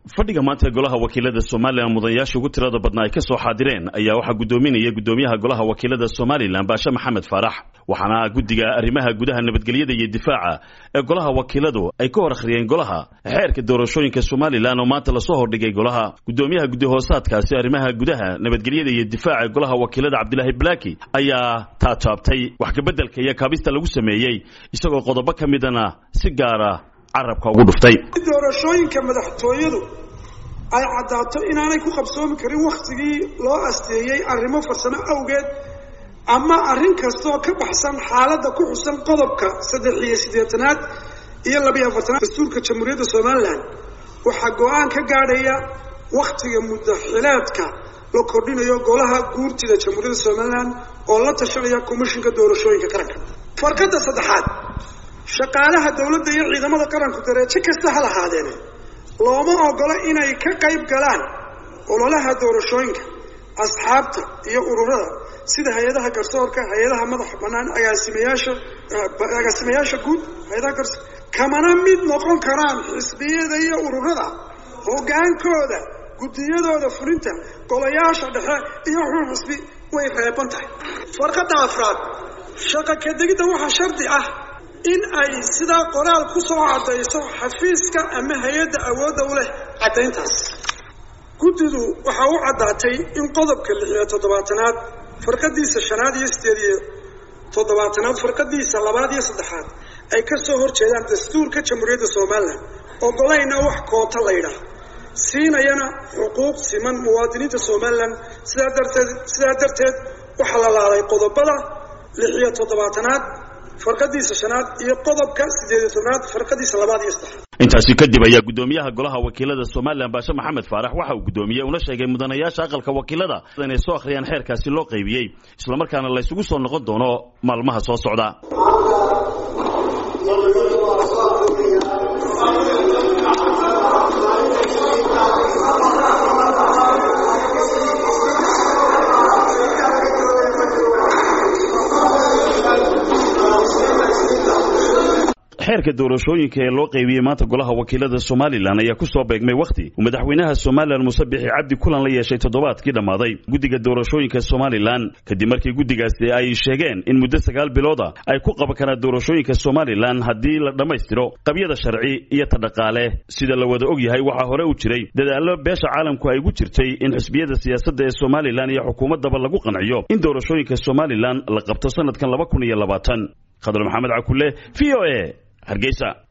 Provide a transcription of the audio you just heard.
fadhiga maanta golaha wakiilada somalilan mudanayaasha ugu tirada badnaa ay ka soo xaadireen ayaa waxaa guddoominaya guddoomiyaha golaha wakiilada somalilan baashe maxamed faarax waxaana guddiga arrimaha gudaha nabadgelyada iyo difaaca ee golaha wakiiladu ay ka hor akhriyeen golaha xeerka doorashooyinka somalilan oo maanta lasoo hordhigay golaha guddoomiyaha guddi hoosaadkaasi arrimaha gudaha nabadgelyada iyo difaaca ee golaha wakiilada cabdilaahi blaaki ayaa taataabtay wax kabeddelka iyo kaabista lagu sameeyey isagoo qodobo ka midana si gaara carabka ugu dhuftay doorashooyinka madaxtooyadu ay caddaato inaanay ku qabsoomi karin wakhtigii loo asteeyey arrimo farsamo awgeed ama arrin kastaoo ka baxsan xaaladda ku xusan qodobka saddex iyo siddeetanaad iyo labiyo afartanaad dastuurka jamhuuriyadda somalilan waxaa go-aan ka gaadhaya wakhtiga muddaxileedka la kordhinayo golaha guurtida jamhuuriyadda somalilan oo la tashanaya komishinka doorashooyinka qaranka farqadda saddexaad shaqaalaha dowladda iyo ciidamada qaranku dareejo kasta ha lahaadeene looma ogola inay ka qayb galaan ololaha doorashooyinka asxaabta iyo ururada sida hay-adaha garsoorka hay-adaha madaxa bannaan agaasimayaasha agaasimayaasha guud hay-adaha garsoor kamana mid noqon karaan xisbiyada iyo ururada hoggaankooda guddiyadooda fulinta golayaasha dhexe iyo xun xisbi way reeban tahay farqadda afraad shaqa kadegidda waxaa shardi ah in ay sidaa qoraal ku soo caddayso xafiiska ama hay-adda awoodda u leh caddayntaas guddidu waxaa u caddaatay in qodobka lix iyo toddobaatanaad farqadiisa shanaad iyo sideed iyo toddobaatanaad farqadiisa labaad iyo saddexaad ay ka soo hor jeedaan dastuurka jamhuuriyadda somalilan ogolayna wax koota la ydhaah siinayana xuquuq siman muwaadiniinta somalilan sidaa darteed sidaa darteed waxaa la laaday qodobada lix iyo toddobaatanaad farqadiisa shanaad iyo qodobka sideed iyo tobnaad farqadiisa labaad iyo saddexaad intaasi kadib ayaa guddoomiyaha golaha wakiilada somalilan baashe maxamed faarax waxa uu guddoomiyey una sheegay mudanayaasha aqalka wakiilada inay soo akhriyaan xeerkaasi loo qaybiyey islamarkaana la ysugu soo noqon doono maalmaha soo socda xeerka doorashooyinka ee loo qaybiyey maanta golaha wakiilada somalilan ayaa ku soo beegmay wakhti uu madaxweynaha somalilan muuse bixi cabdi kulan la yeeshay toddobaadkii dhammaaday guddiga doorashooyinka somalilan kadib markii guddigaasi ay sheegeen in muddo sagaal bilooda ay ku qaban karaan doorashooyinka somalilan haddii la dhammaystiro qabyada sharci iyo ta dhaqaale sida la wada og yahay waxaa hore u jiray dadaallo beesha caalamku ay ugu jirtay in xisbiyada siyaasadda ee somalilan iyo xukuumaddaba lagu qanciyo in doorashooyinka somalilan la qabto sanadkan laba kun iyo labaatan khadar maxamed cakule v o a hargeysa